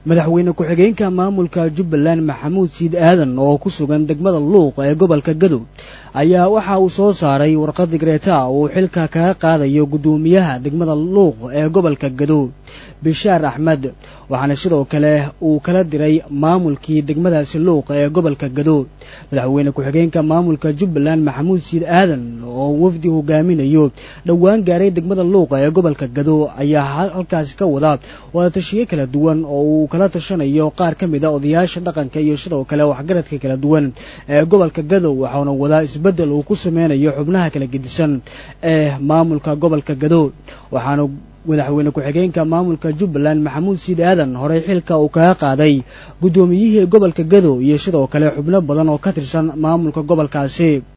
madaxweyne ku-xigeenka maamulka jubbaland maxamuud siid aadan oo ku sugan degmada luuq ee gobolka gadow ayaa waxa uu soo saaray warqad digreeta uu xilka kaga qaadayo guddoomiyaha degmada luuq ee gobolka gadow bishaar axmed waxaana sidoo kale uu kala diray maamulkii degmadaasi luuq ee gobolka gadow madaxweyne ku-xigeenka maamulka jubbaland maxamuud siid aadan oo wafdi hogaaminayo dhowaan gaaray degmada luuq ee gobolka gadow ayaa halkaasi ka wada wadatashiyo kala duwan oo uu kala tashanayo qaar ka mid a odayaasha dhaqanka iyo sidoo kale waxgaradka kala duwan ee gobolka gadow waxauna wadaa isbeddel uu ku sameynayo xubnaha kala gedisan ee maamulka gobolka gadow waxaana madaxweyne ku-xigeenka maamulka jubbaland maxamuud siid aadan horey xilka uu kaga qaaday guddoomiyihii gobolka gadow iyo sidoo kale xubno badan oo ka tirsan maamulka gobolkaasi